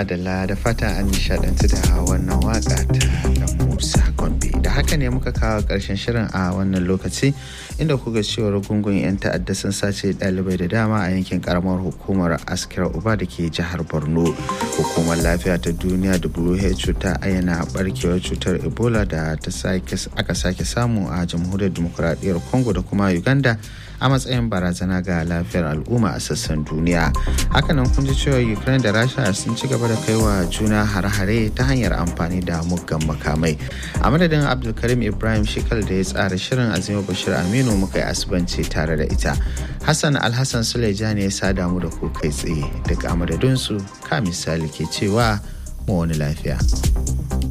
madalla da fata an nishadantu da wannan waka ta da musa gombe da haka ne muka kawo karshen shirin a wannan lokaci inda kuga cewar gungun 'yan ta'adda sun sace dalibai da dama a yankin karamar hukumar askira uba da ke jihar borno hukumar lafiya ta duniya who ta ayyana barkewar cutar ebola da aka sake samu a jamhuriyar demokuraɗiyyar congo da kuma uganda a matsayin barazana ga lafiyar al'umma a sassan duniya hakanan kun ji cewa ukraine da rasha sun ci gaba da kaiwa juna hare-hare ta hanyar amfani da muggan makamai a madadin abdulkarim ibrahim shekal da ya tsara shirin azima bashir aminu muka yi asibanci tare da ita hassan alhassan suleja ne ya sada mu da ku kai tsaye daga madadinsu ka misali ke cewa mu wani lafiya